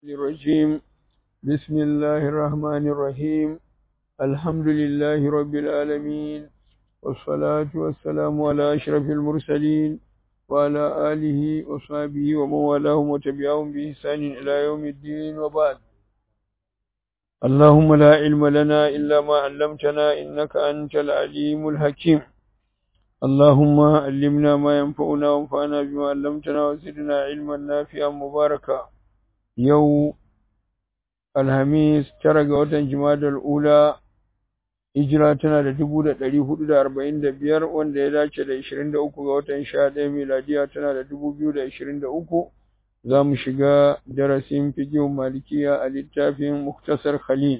الرجيم بسم الله الرحمن الرحيم الحمد لله رب العالمين والصلاة والسلام على أشرف المرسلين وعلى آله وصحبه ومن والاهم وتبعهم بإحسان إلى يوم الدين وبعد اللهم لا علم لنا إلا ما علمتنا إنك أنت العليم الحكيم اللهم علمنا ما ينفعنا وانفعنا بما علمتنا وزدنا علما نافعا مباركا yau alhamis tara ga watan jimadar ula hijira tana da dubu da ɗari hudu da arba'in da biyar wanda ya dace da ishirin da uku ga watan sha ɗaya miladiya tana da dubu biyu da ishirin da uku za mu shiga darasin fikihun malikiya a littafin muktasar khalil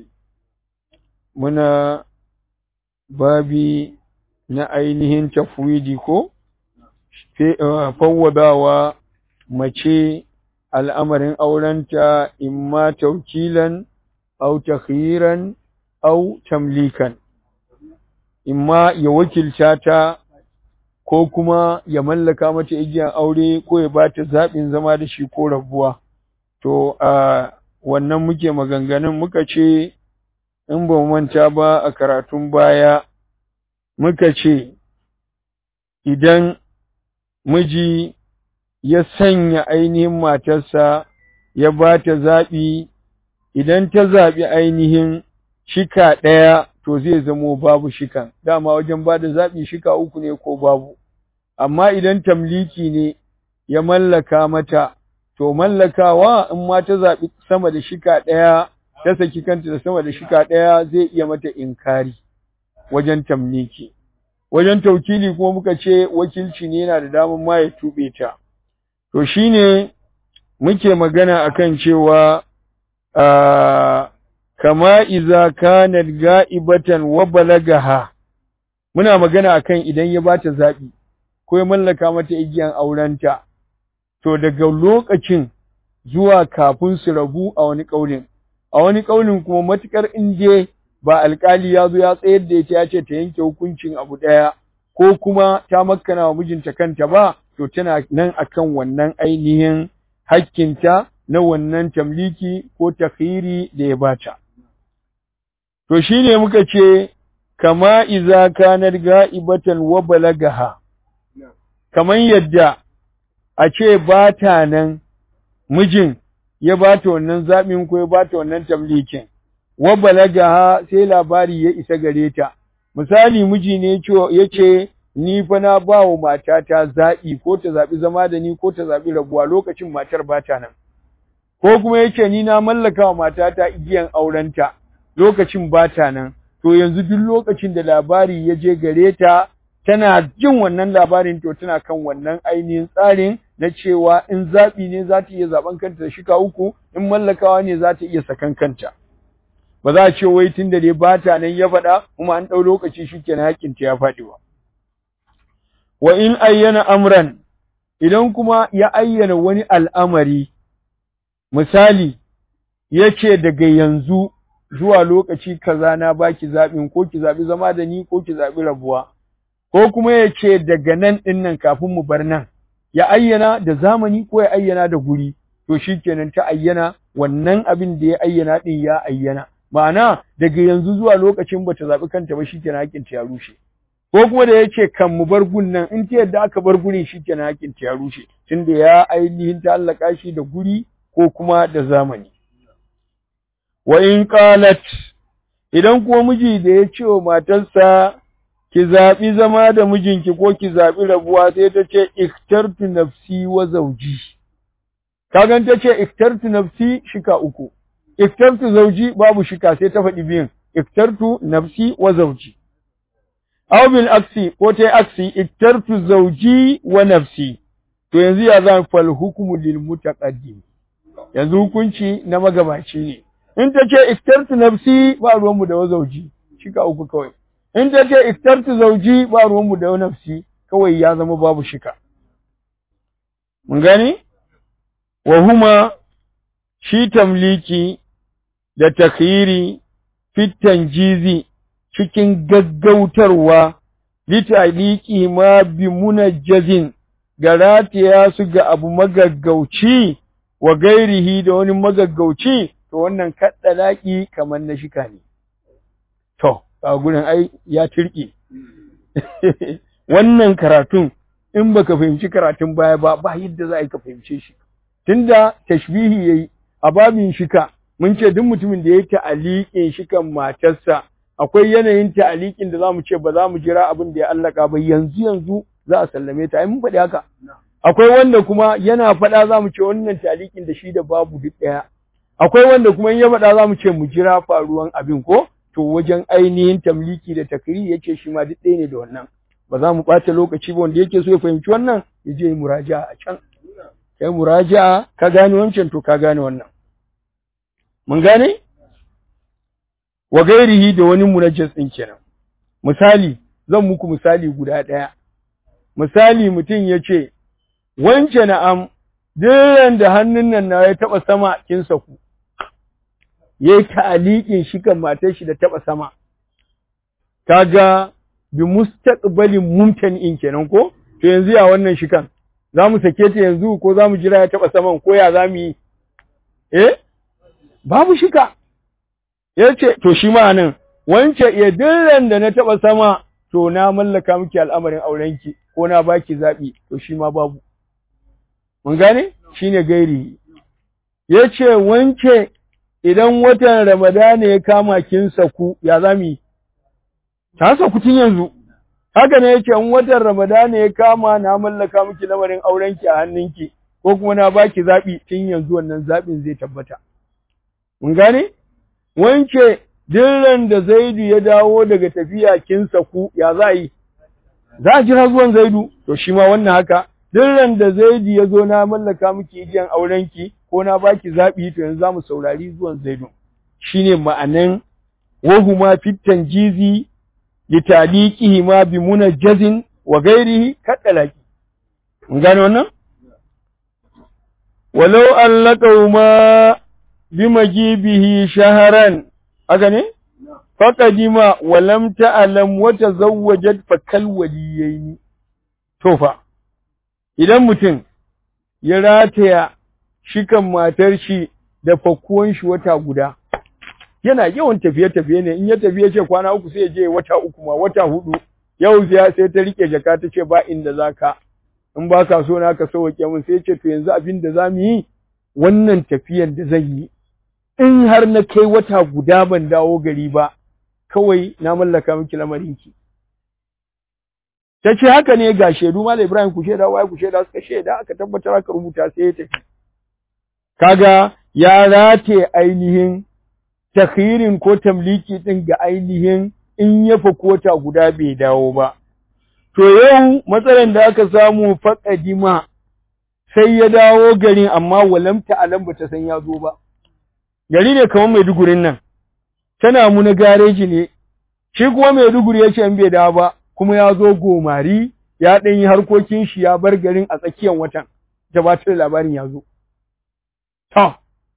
muna babi na ainihin tafwidi ko fawwadawa mace al'amarin aurenta imma taukilan au takhiran au tamlikan imma ya wakilta ta ko kuma ya mallaka mata igiyar aure ko ya bata zaɓin zama da shi ko rabuwa to a wannan muke maganganun muka ce in ba manta ba a karatun baya muka ce idan miji ya sanya ainihin matarsa ya ba ta zaɓi idan ta zaɓi ainihin shika ɗaya to zai zamo babu shikan dama wajen ba da zaɓi shika uku ne ko babu amma idan tamliki ne ya mallaka mata to mallakawa in ma ta zaɓi sama da shika ɗaya ta saki kanta da sama da shika ɗaya zai iya mata inkari wajen tamliki wajen taukili kuma muka ce wakilci ne yana da damar ma ya tuɓe ta To shi ne muke magana akan cewa kama iza kanat ga'ibatan wa balagaha muna magana akan idan ya bata zaɓi ko ya mallaka mata igiyan aurenta to daga lokacin zuwa kafin su rabu a wani ƙaunin a wani ƙaunin kuma matukar inje ba alƙali ya zo ya tsayar da ita ya ce ta yanke hukuncin abu ɗaya ko kuma ta makkana wa mijinta kanta ba to tana nan akan wannan ainihin hakkinta na wannan tamliki ko takhiri da ya bata to shine muka ce kama iza kanar ga'ibatan wa balagaha kaman yadda a ce bata nan mijin ya bata wannan zaɓin ko ya bata wannan tamlikin wa balagaha sai labari ya isa gare ta misali miji ne ya ce ni fa na ba wa matata zaɓi ko ta zaɓi zama da ni ko ta zaɓi rabuwa lokacin matar ba ta nan ko kuma yace ni na mallaka wa matata igiyan aurenta lokacin ba ta nan to yanzu duk lokacin da labari ya je gare ta tana jin wannan labarin to tana kan wannan ainihin tsarin na cewa in zaɓi ne za ta iya zaɓen kanta da shika uku in mallakawa ne za ta iya sakan kanta ba za a ce wai tun da dai ba ta nan ya faɗa kuma an ɗau lokaci shi kenan haƙƙinta ya faɗi ba wa in ayyana amran idan kuma ya ayyana wani al'amari misali yace daga yanzu zuwa lokaci kaza na baki zaɓin ko ki zaɓi zama da ni ko ki zaɓi rabuwa ko kuma yace daga nan ɗin nan kafin mu bar nan ya ayyana da zamani ko ya ayyana da guri to shikenan ta ayyana wannan abin da ya ayyana ɗin ya ayyana ma'ana daga yanzu zuwa lokacin bata zaɓi kanta ba shikenan hakinta ya rushe ko kuma da yace kan mu bar gun nan in ta yadda aka bar gurin shikenan hakin ta ya rushe tunda ya ainihin ta'allaka shi da guri ko kuma da zamani wa in qalat idan kuma miji da ya ce wa matarsa ki zaɓi zama da mijinki ko ki zaɓi rabuwa sai ta ce iktartu nafsi wa zawji kagan ta ce iktartu nafsi shika uku iktartu zawji babu shika sai ta faɗi biyun iktartu nafsi wa zawji aw bil aksi ko tai aksi iktartu zawji wa nafsi to yanzu ya zan fal hukmu lil mutaqaddim yanzu hukunci na magabaci ne in ta ce iktartu nafsi ba ruwan mu da wa zawji shika uku kawai in ta ce iktartu zawji ba ruwan mu da wa nafsi kawai ya zama babu shika mun gani wa huma shi tamliki da takhiri fit tanjizi cikin gaggautarwa litaliki ma bi munajjazin ga rataya su ga abu magaggauci wa gairihi da wani magaggauci to wannan kaddalaki kamar na shika ne to a gurin ai ya turki wannan karatun in baka fahimci karatun baya ba ba yadda za a yi ka fahimce shi tunda tashbihi yayi a babin shika mun ce duk mutumin da ya ta'aliƙin shikan matarsa akwai yanayin ta'aliƙin da zamu ce ba za mu jira abin da ya allaka ba yanzu yanzu za a sallame ta ai mun faɗi haka akwai wanda kuma yana faɗa za mu ce wannan ta'aliƙin da shi da babu duk ɗaya akwai wanda kuma in ya faɗa za mu ce mu jira faruwan abin ko to wajen ainihin tamliki da takri yace shi ma duk ɗaya ne da wannan ba za mu ɓata lokaci ba wanda yake so ya fahimci wannan ya je muraja a can kai muraja ka gane wancan to ka gane wannan mun gane wa gairihi da wani munajjas din kenan misali zan muku misali guda ɗaya misali mutum ya ce wance na'am duk da hannun nan na ya taɓa sama kin saku ya yi ta'aliƙin shi kan matar shi da taɓa sama kaga bi mustaqbalin mumtani'in kenan ko to yanzu ya wannan shi kan za mu sake ta yanzu ko za mu jira ya taɓa saman ko ya za mu yi eh babu shika ya ce to shi ma nan wance ya dillan da na taɓa sama to na mallaka miki al'amarin aurenki ko na baki zaɓi to shi ma babu mun gane shine gairi ya ce wance idan watan ramadana ya kama kin saku ya za mu yi ta saku tun yanzu haka ne yake in watan ramadana ya kama na mallaka miki lamarin aurenki a hannunki ko kuma na baki zaɓi tun yanzu wannan zaɓin zai tabbata mun gane wance dillan da zaidu ya dawo daga tafiya kin saku ya za yi za a jira zuwan zaidu to shi ma wannan haka dillan da zaidu ya zo na mallaka miki igiyan aurenki ko na baki zaɓi to yanzu za mu saurari zuwan zaidu shine ma'anan wahuma fit tanjizi litaliqihi ma bi munajjazin wa ghairihi kadalaki mun gane wannan walau allaqahu ma bi majibihi shaharan haka ne faqadima wa lam ta'lam wa tazawwajat fa kal waliyaini to fa idan mutum ya rataya shikan matar shi da fakkuwan shi wata guda yana yawan tafiye-tafiye ne in ya tafiye ce kwana uku sai ya je wata uku ma wata hudu yau sai ta rike jaka ta ce ba inda zaka in ba ka so na ka sauke mun sai ce to yanzu abin da za mu yi wannan tafiyar da zan yi in har na kai wata guda ban dawo gari ba kawai na mallaka miki lamarinki ta ce haka ne ga shaidu Malam Ibrahim ku shaida wai ku shaida suka shaida aka tabbatar aka rubuta sai ya tafi kaga ya rate ainihin takhirin ko tamliki din ga ainihin in ya fa kota guda bai dawo ba to yau matsalan da aka samu faqadima sai ya dawo garin amma walamta alam bata san ya zo ba gari ne kamar Maidugurin nan tana mu na gareji ne shi kuma Maiduguri ya ce in bai dawo ba kuma ya zo gomari ya ɗan yi harkokin shi ya bar garin a tsakiyar watan gabatar labarin ya zo to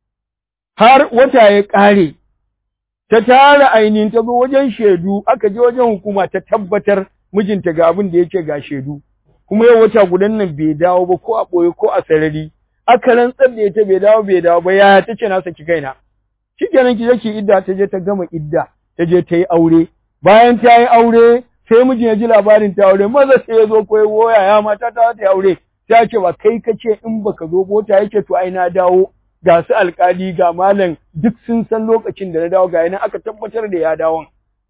har wata ya ƙare ta tara ainihin ta zo wajen shaidu aka je wajen hukuma ta tabbatar mijinta ga abin da yake ga shaidu kuma yau wata gudan nan bai dawo ba ko a ɓoye ko a sarari aka rantsar da ita bai dawo bai dawo ba ya ta ce na saki kaina shikenan ki je ki idda ta je ta gama idda ta je ta yi aure bayan ta yi aure sai mijin ya ji labarin ta aure maza sai ya zo ko ya goya ya mata ta ta aure ta ce ba kai ka ce in baka zo bota yake to ai na dawo ga su alkali ga malam duk sun san lokacin da na dawo ga yana aka tabbatar da ya dawon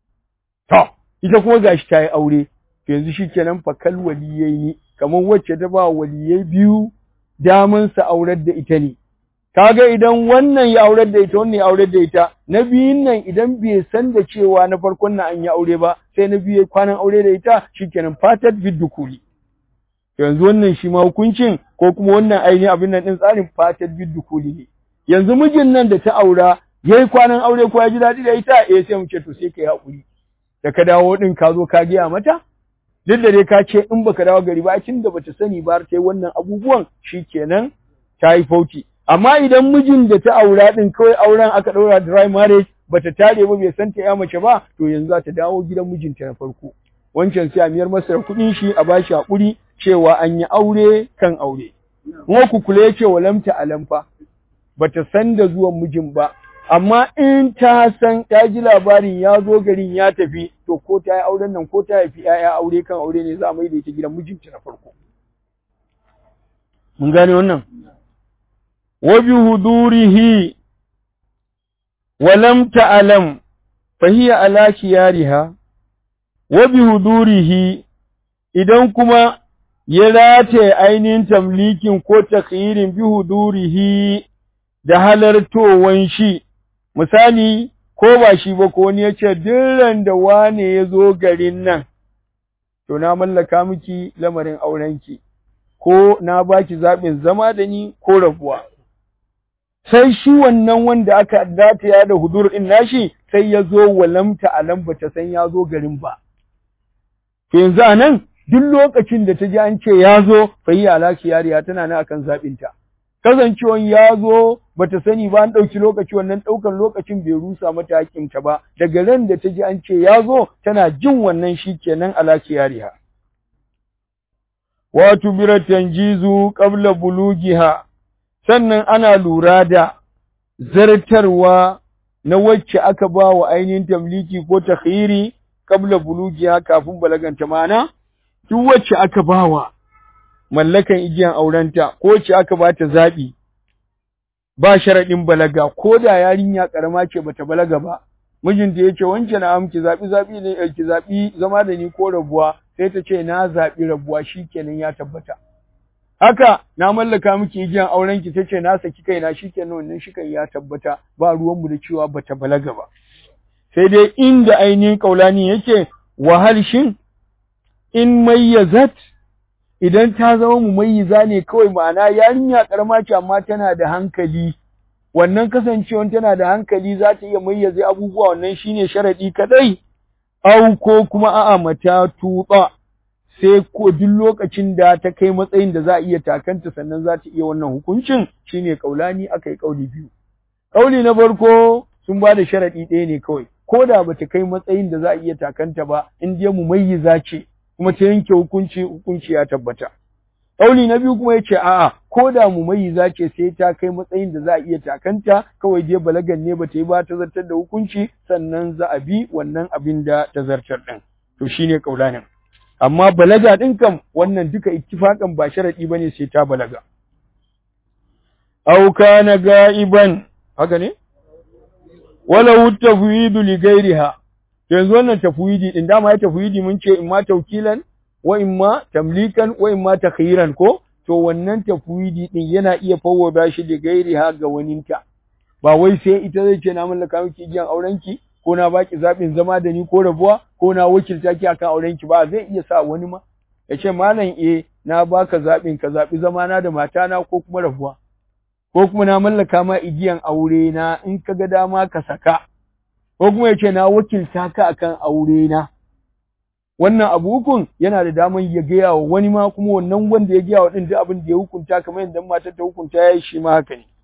to ita kuma gashi ta yi aure to yanzu shikenan fa kal waliyai ne kamar wacce ta ba waliyai biyu daman sa aurar da ita ne kaga idan wannan ya aurar da ita wannan ya aurar da ita na biyun nan idan bai san da cewa na farkon nan an yi aure ba sai na biyu kwanan aure da ita shikenan fatat biddukuli yanzu wannan shi ma hukuncin ko kuma wannan ainihin abin nan din tsarin fatat biddukuli ne yanzu mijin nan da ta aura yayi kwanan aure ko ya ji daɗi da ita eh sai mu ce to sai kai hakuri da ka dawo din ka zo ka giya mata duk da dai ka ce in baka dawo gari ba tun da bata sani ba ta yi wannan abubuwan shikenan ta yi fauti amma idan mijin da ta aura din kawai auren aka ɗaura dry marriage bata tare ba bai san ta ya mace ba to yanzu za ta dawo gidan mijinta na farko wancan sai a miyar masa da kuɗin shi a bashi hakuri cewa an yi aure kan aure kuma ku kula yake wa lamta alamfa bata san da zuwan mijin ba amma in ta san ta ji labarin ya zo garin ya tafi to ko ta yi auren nan ko ta haifi ‘ya'ya aure kan aure ne za a mai da ita gidan mijinta na farko mun gane wannan wa bi hudurihi wa lam ta'lam fa hiya ala khiyariha wa bi hudurihi idan kuma ya rataye ainihin tamlikin ko takhirin bi hudurihi da halartowan shi misali ko ba shi ba ko wani ya ce dirran da wane ya zo garin nan to na mallaka miki lamarin aurenki ko na baki zaɓin zama da ni ko rabuwa sai shi wannan wanda aka dataya da hudur din nashi sai ya zo walamta alam bata san ya zo garin ba to yanzu anan duk lokacin da ta ji an ce ya zo fa yi alaki yariya tana nan akan zaɓinta kasancewan ya zo bata sani ba an ɗauki lokaci wannan ɗaukan lokacin bai rusa mata hakinta ba daga ran da ta ji an ce ya zo tana jin wannan shi kenan alaki yariya wato bira tanjizu qabla bulugiha sannan ana lura da zartarwa na wacce aka ba wa ainihin tamliki ko takhiri qabla bulugiha kafin balaganta mana duk wacce aka ba wa mallakan igiyan aurenta ko wacce aka ba ta zaɓi ba sharaɗin balaga ko da yarinya ƙarama ce bata balaga ba mijinta ya ce wancan na ki zaɓi zaɓi ne ki zaɓi zama da ni ko rabuwa sai ta ce na zaɓi rabuwa shikenan ya tabbata haka na mallaka miki igiyan auren ki tace na saki kaina shikenan wannan shikan ya tabbata ba ruwan mu da cewa bata balaga ba sai dai inda ainihin kaulani yake wahal shin in mayyazat idan ta zama mumayyiza ne kawai ma'ana yarinya karama ce amma tana da hankali wannan kasancewan tana da hankali za ta iya mayyaze abubuwa wannan shine sharadi kadai au ko kuma a'a mata tuba sai ko duk lokacin da ta kai matsayin da za a iya takanta sannan za ta iya wannan hukuncin shine kaulani aka yi kauli biyu kauli na farko sun ba da sharadi ɗaya ne kawai ko da bata kai matsayin da za a iya takanta ba in dai mumayyiza ce kuma ta yanke hukunci hukunci ya tabbata kauli na biyu kuma yace a'a ko da mumayyiza ce sai ta kai matsayin da za a iya takanta kawai dai balagan ne bata yi ba ta zartar da hukunci sannan za a bi wannan abin da ta zartar din to shine kaulanin amma balaga ɗin kam wannan duka ittifaƙan ba sharaɗi ba ne sai ta balaga. Au kana ga'iban, haka ne? Wala tafwidu li gairiha. Yanzu wannan tafwidi din dama ya tafwidi mun ce imma tawkilan wa imma tamlikan wa imma takhiran ko to wannan tafwidi din yana iya fawwada shi li gairiha ga waninta. Ba wai sai ita zai ce na mallaka miki igiyan aurenki ko na baki zaɓin zama da ni ko rabuwa ko na wakilta ki akan auren ki ba zai iya sa wani ma ya ce malam eh na baka zaɓin ka zaɓi zama na da matana ko kuma rabuwa ko kuma na mallaka ma igiyan aure na in ka ga dama ka saka ko kuma ya ce na wakilta ka akan aure na wannan abu hukun yana da daman ya gaya wa wani ma kuma wannan wanda ya gaya wa din duk abin da ya hukunta kamar yadda matar ta hukunta ya yi shi ma haka ne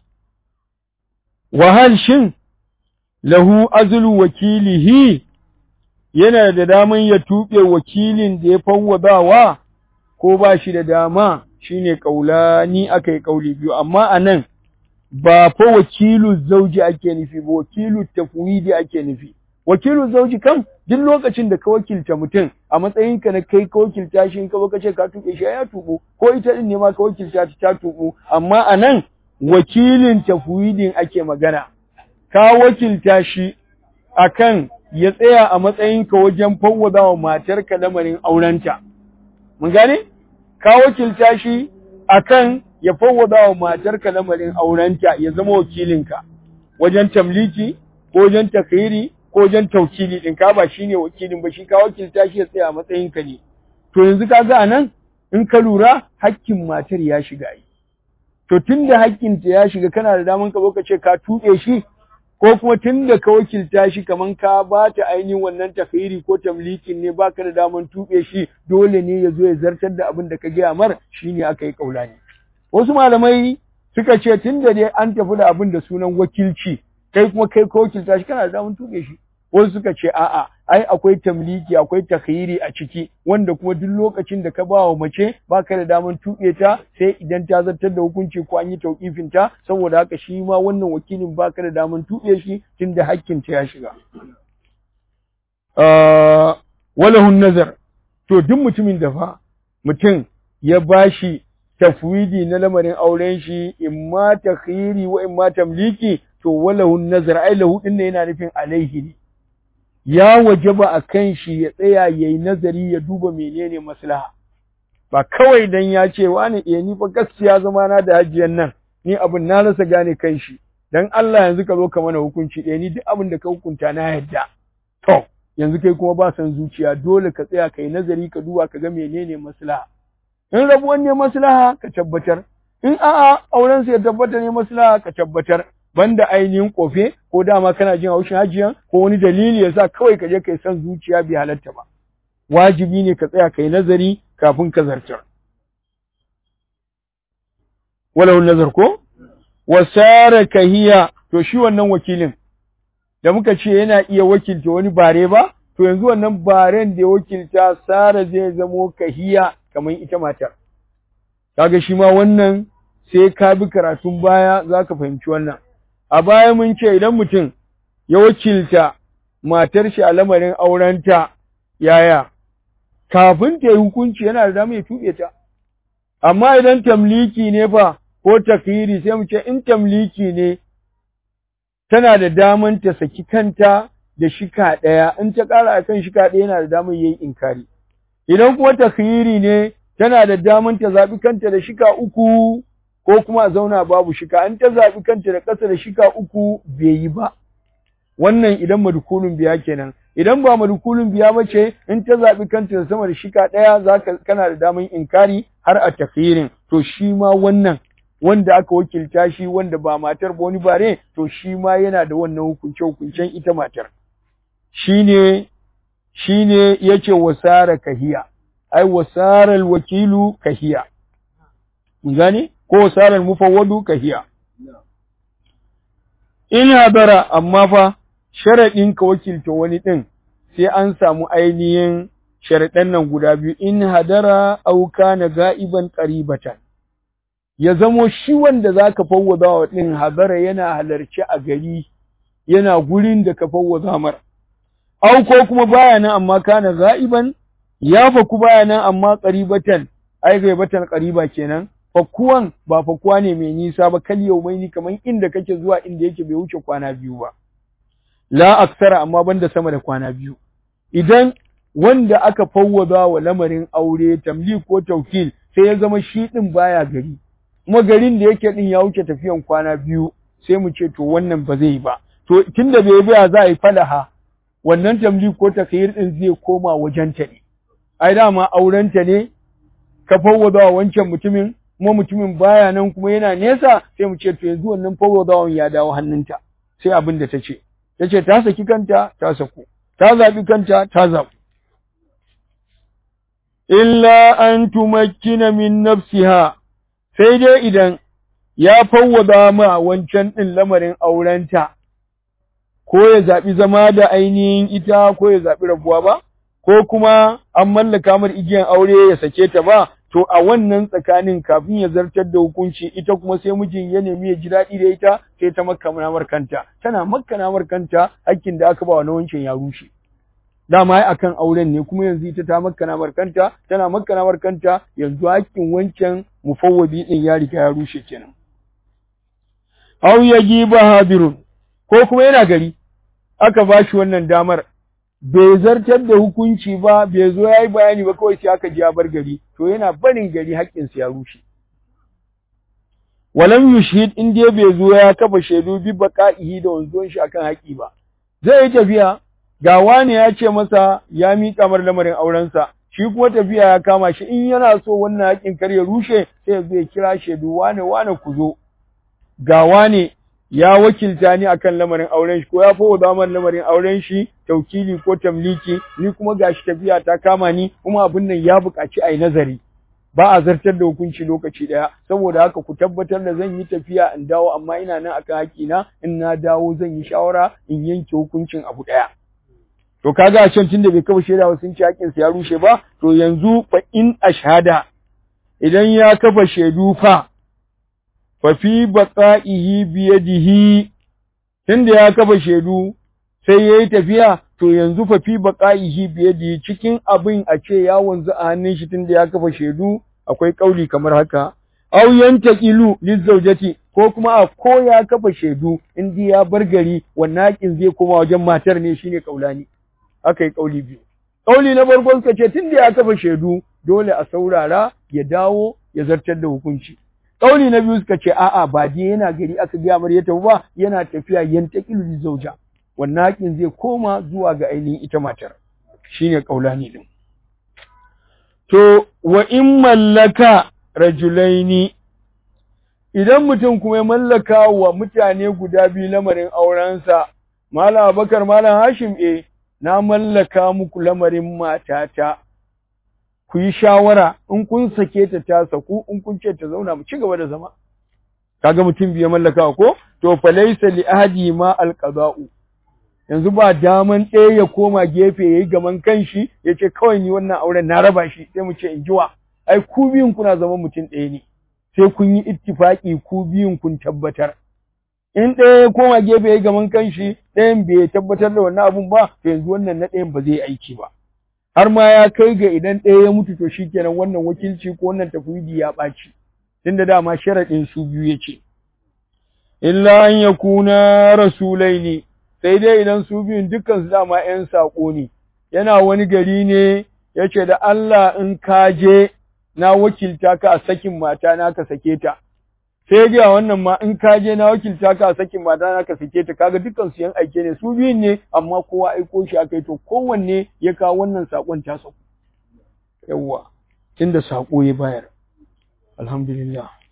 wahal shin lahu azlu wakilihi yana da daman ya tuɓe wakilin da ya fawwadawa ko ba shi da dama shine kaulani aka yi kauli biyu amma anan ba fa wakilu zauji ake nufi ba wakilu tafwidi ake nufi wakilu zauji kam duk lokacin da ka wakilta mutum a matsayin ka na kai ka wakilta shi in ka ka ce ka tuɓe shi ya tuɓu ko ita din ne ma ka wakilta ta ta tuɓu amma anan wakilin tafwidin ake magana ka wakilta shi akan ya tsaya a matsayinka wajen fawwada wa matarka lamarin aurenta. Mun gane? Ka wakilta shi akan ya fawwada wa matarka lamarin aurenta ya zama wakilinka wajen tamliki ko wajen takhiri ko wajen taukili din ka ba shine wakilin ba shi ka wakilta shi ya tsaya a matsayinka ne. To yanzu ka ga anan in ka lura hakkin matar ya shiga yi. To tunda hakkinta ya shiga kana da daman ka zo ka ce ka tuɓe shi ko kuma tun da ka wakilta shi kaman ka ba ta ainihin wannan takhiri ko tamlikin ne baka da daman tuɓe shi dole ne ya zo ya zartar da abin da ka gaya mar shine aka yi kaulani wasu malamai suka ce tun da dai an tafi da abin da sunan wakilci kai kuma kai ka wakilta shi kana da daman tuɓe shi wasu suka ce a'a ai akwai tamliki akwai takhiri a ciki wanda kuma duk lokacin da ka ba wa mace baka da daman tuɓe ta sai idan ta zartar da hukunci ko an yi tauƙifin ta saboda haka shi ma wannan wakilin baka da daman tuɓe shi tunda hakkin ta ya shiga walahun nazar to duk mutumin da fa mutum ya bashi tafwidi na lamarin auren shi imma takhiri wa imma tamliki to walahun nazar ai lahu din ne yana nufin alaihi ne ya wajaba a kan shi ya tsaya yayi nazari ya duba menene maslaha ba kawai dan ya ce wani eh ni fa gaskiya zama na da hajiyan nan ni abin na rasa gane kan shi dan Allah yanzu ka zo ka mana hukunci eh ni duk abin da ka hukunta na yadda to yanzu kai kuma ba san zuciya dole ka tsaya kai nazari ka duba ka ga menene maslaha in rabuwan ne maslaha ka tabbatar in a'a auren sa ya tabbata ne maslaha ka tabbatar banda ainihin kofe ko dama kana jin haushin hajiyan ko wani dalili yasa kawai ka je kai san zuciya bai halatta ba wajibi ne ka tsaya kai nazari kafin ka zartar walau nazar ko wasara kahiya to shi wannan wakilin da muka ce yana iya wakilta wani bare ba to yanzu wannan baren da ya wakilta sara zai zamo kahiya kamar ita matar kaga shi ma wannan sai ka bi karatun baya zaka fahimci wannan a baya mun ce idan mutum ya wakilta matar shi a lamarin aurenta yaya kafin ta yi hukunci yana da damar ya tuɓe ta amma idan tamliki ne fa ko takiri sai mu ce in tamliki ne tana da daman ta saki kanta da shika ɗaya in ta ƙara akan shika ɗaya yana da damar yayi inkari idan kuma takhiri ne tana da daman ta zaɓi kanta da shika uku ko kuma a zauna babu shika in ta zaɓi kanta da ƙasa da shika uku bai yi ba wannan idan madukulun biya kenan idan ba madukulun biya ba ce in ta zaɓi kanta da sama da shika ɗaya za kana da daman inkari har a takhirin to shi ma wannan wanda aka wakilta shi wanda ba matar ba wani bare to shi ma yana da wannan hukunce hukuncen ita matar shine shine yace wasara kahiya ai wasara alwakilu kahiya mun gane ko wasara almufawwadu kahiya in hadara amma fa sharadin ka wakilta wani din sai an samu ainihin sharadan nan guda biyu in hadara au kana ga'iban qaribatan ya zamo shi wanda za ka fawwaza wa ɗin hadara yana halarci a gari yana gurin da ka fawwaza mar au ko kuma baya nan amma kana ga'iban ya faku baya nan amma qaribatan ai gaibatan qariba kenan fakuwan ba fakuwa ne mai nisa ba kal yaumaini kaman inda kake zuwa inda yake bai wuce kwana biyu ba la aksara amma banda sama da kwana biyu idan wanda aka fawwaza wa lamarin aure tamlik ko taukil sai ya zama shi din baya gari kuma garin da yake din ya wuce tafiyan kwana biyu sai mu ce to wannan ba zai yi ba to tunda bai biya za a yi falaha wannan tamlik ko takhir din zai koma wajen ta ne ai dama aurenta ne ka fawwada wancan mutumin kuma mutumin baya nan kuma yana nesa sai mu ce to yanzu wannan fawwadawan ya dawo hannunta sai abin da ta ce ta ce ta saki kanta ta saku ta zaɓi kanta ta zaɓi illa an tumakkina min nafsiha sai dai idan ya fawwada ma wancan ɗin lamarin aurenta ko ya zaɓi zama da ainihin ita ko ya zaɓi rabuwa ba ko kuma an mallaka mar igiyan aure ya sake ta ba to a wannan tsakanin kafin ya zartar da hukunci ita kuma sai mijin ya nemi ya ji daɗi da ita sai ta makkana mar kanta tana makkana mar kanta hakkin da aka ba wa na wancan ya rushe dama ai akan auren ne kuma yanzu ita ta makkana mar kanta tana makkana mar kanta yanzu hakkin wancan mufawwadi din ya riga ya rushe kenan aw yajiba hadirun ko kuma yana gari aka bashi wannan damar bai zartar da hukunci ba bai zo yayi bayani ba kawai sai aka ji ya bar gari to yana barin gari haƙƙin ya rushe walam yushhid in dai bai zo ya kafa shaidu bi baqa'ihi da wanzuwan shi akan haƙi ba zai yi tafiya ga wani ya ce masa ya miƙa mar lamarin aurensa shi kuma tafiya ya kama shi in yana so wannan haƙin kar ya rushe sai ya zo ya kira shaidu wane wane ku zo ga wane ya wakilta ni akan lamarin auren shi ko ya fa damar lamarin auren shi taukili ko tamliki ni kuma gashi tafiya ta kama ni kuma abin nan ya buƙaci ai nazari ba a zartar da hukunci lokaci daya saboda haka ku tabbatar da zan yi tafiya in dawo amma ina nan akan haƙina in na dawo zan yi shawara in yanke hukuncin abu daya to kaga a can tunda bai kafa shaida ba sun ci haƙƙin sa ya rushe ba to yanzu fa in ashhada idan ya kafa shaidu fa fa fi baqa'ihi biyadihi tunda ya kafa shaidu sai yayi tafiya to yanzu fa fi baqa'ihi biyadihi cikin abin a ce ya wanzu a hannun shi tunda ya kafa shaidu akwai kauli kamar haka aw yantaqilu lizawjati ko kuma a ko ya kafa shaidu in ya bar gari wannan hakin zai koma wajen matar ne shine kaulani aka yi kauli biyu kauli na farko suka ce tunda ya kafa shaidu dole a saurara ya dawo ya zartar da hukunci kauli na biyu suka ce a'a ba dai yana gari aka ga mar ya tafi ba yana tafiya yantaqilu lizawja wannan hakin zai koma zuwa ga ainihin ita matar shine kaulani din to wa in mallaka rajulaini idan mutum kuma ya mallaka wa mutane guda biyu lamarin aurensa Malam Abakar Malam Hashim eh na mallaka muku lamarin matata ku yi shawara in kun sake ta ta saku in kun ce ta zauna mu ci gaba da zama kaga mutum biyu mallaka ko to fa laysa li ahadi ma alqada'u yanzu ba daman ɗaya ya koma gefe yayi gaman kanshi yace kawai ni wannan auren na raba shi sai mu ce in jiwa ai ku biyun kuna zama mutum ɗaya ne sai kun yi ittifaki ku biyun kun tabbatar in ɗaya ya koma gefe ya gaman kanshi ɗayan bai tabbatar da wannan abun ba to yanzu wannan na ɗayan ba zai aiki ba har ma ya kai ga idan ɗaya ya mutu to shikenan wannan wakilci ko wannan tafwidi ya ɓaci tunda dama sharaɗin su biyu ya ce illa an yakuna rasulaini sai dai idan su biyun dukkan su dama ƴan saƙo ne yana wani gari ne ya ce da Allah in ka je na wakilta ka a sakin mata na ka sake ta sai ga wannan ma in ka je na wakilta ka a sakin mata na ka sake ta kaga dukkan su yan aike ne su biyun ne amma kowa aiko shi akai to kowanne ya kawo wannan sakon ta sako yawwa tunda sako ya bayar alhamdulillah